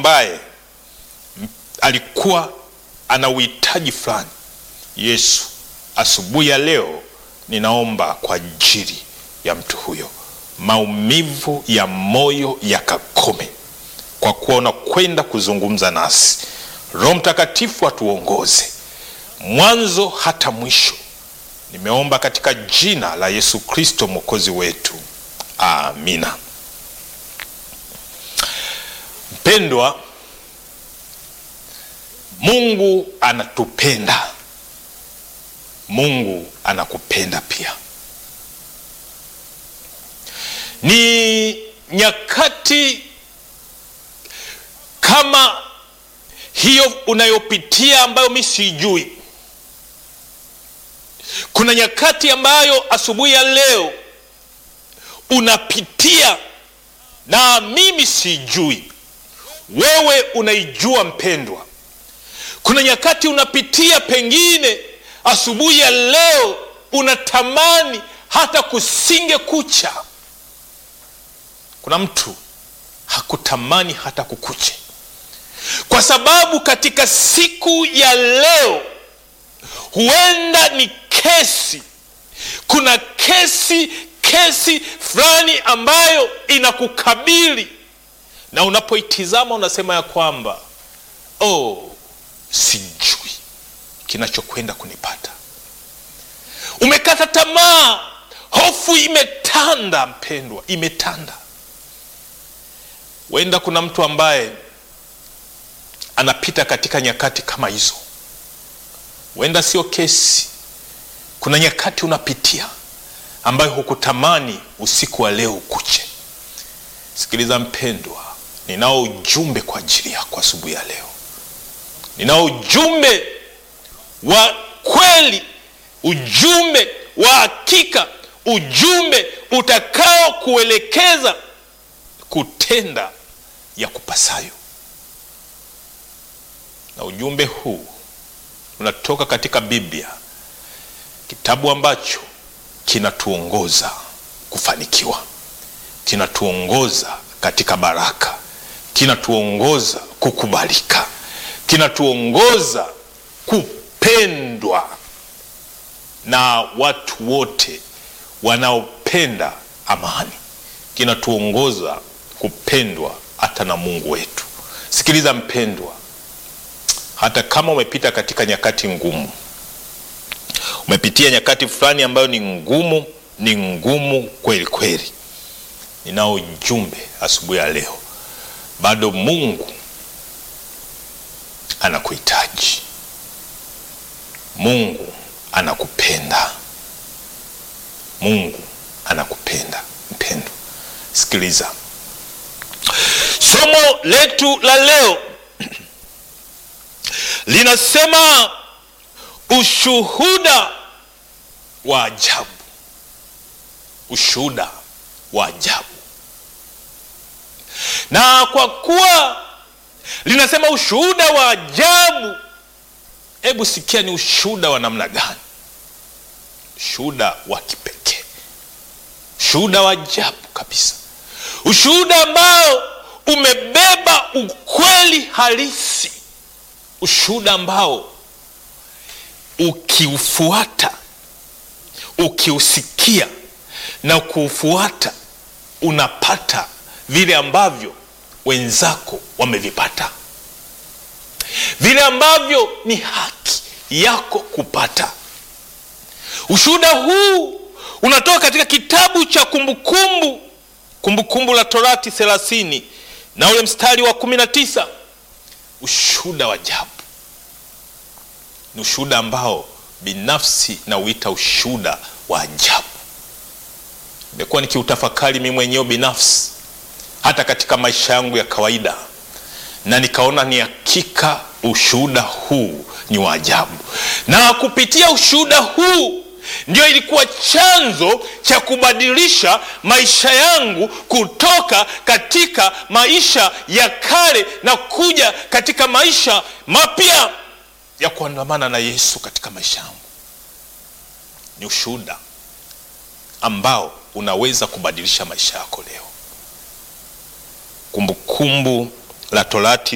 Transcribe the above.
ambaye alikuwa ana uhitaji fulani. Yesu, asubuhi ya leo ninaomba kwa ajili ya mtu huyo, maumivu ya moyo yakakome, kwa kuwa unakwenda kuzungumza nasi. Roho Mtakatifu atuongoze mwanzo hata mwisho. Nimeomba katika jina la Yesu Kristo mwokozi wetu, amina. Mpendwa, Mungu anatupenda. Mungu anakupenda pia. Ni nyakati kama hiyo unayopitia ambayo mi siijui. Kuna nyakati ambayo asubuhi ya leo unapitia na mimi sijui, wewe unaijua mpendwa. Kuna nyakati unapitia, pengine asubuhi ya leo unatamani hata kusinge kucha. Kuna mtu hakutamani hata kukuche, kwa sababu katika siku ya leo huenda ni kesi, kuna kesi kesi fulani ambayo inakukabili na unapoitizama unasema ya kwamba oh, sijui kinachokwenda kunipata. Umekata tamaa, hofu imetanda, mpendwa, imetanda. Huenda kuna mtu ambaye anapita katika nyakati kama hizo, huenda sio kesi. Kuna nyakati unapitia ambayo hukutamani usiku wa leo ukuche. Sikiliza mpendwa, ninao ujumbe kwa ajili yako asubuhi ya leo. Ninao ujumbe wa kweli, ujumbe wa hakika, ujumbe utakao kuelekeza kutenda ya kupasayo, na ujumbe huu unatoka katika Biblia, kitabu ambacho kinatuongoza kufanikiwa, kinatuongoza katika baraka, kinatuongoza kukubalika, kinatuongoza kupendwa na watu wote wanaopenda amani, kinatuongoza kupendwa hata na Mungu wetu. Sikiliza mpendwa, hata kama umepita katika nyakati ngumu umepitia nyakati fulani ambayo ni ngumu, ni ngumu kweli kweli, ninao ujumbe asubuhi ya leo. Bado Mungu anakuhitaji, Mungu anakupenda, Mungu anakupenda mpendwa. Sikiliza somo letu la leo linasema ushuhuda wa ajabu. Ushuhuda wa ajabu. Na kwa kuwa linasema ushuhuda wa ajabu, hebu sikia, ni ushuhuda wa namna gani? Ushuhuda wa kipekee, ushuhuda wa ajabu kabisa, ushuhuda ambao umebeba ukweli halisi, ushuhuda ambao ukiufuata ukiusikia na kuufuata unapata vile ambavyo wenzako wamevipata, vile ambavyo ni haki yako kupata. Ushuhuda huu unatoka katika kitabu cha Kumbukumbu, Kumbukumbu la Torati thelathini na ule mstari wa kumi na tisa. Ushuhuda wa ajabu ni ushuhuda ambao binafsi nauita ushuhuda wa ajabu. Nimekuwa nikiutafakari mimi mwenyewe binafsi, hata katika maisha yangu ya kawaida, na nikaona ni hakika ushuhuda huu ni wa ajabu, na kupitia ushuhuda huu ndio ilikuwa chanzo cha kubadilisha maisha yangu kutoka katika maisha ya kale na kuja katika maisha mapya ya kuandamana na Yesu katika maisha yangu. Ni ushuhuda ambao unaweza kubadilisha maisha yako leo. Kumbukumbu la Torati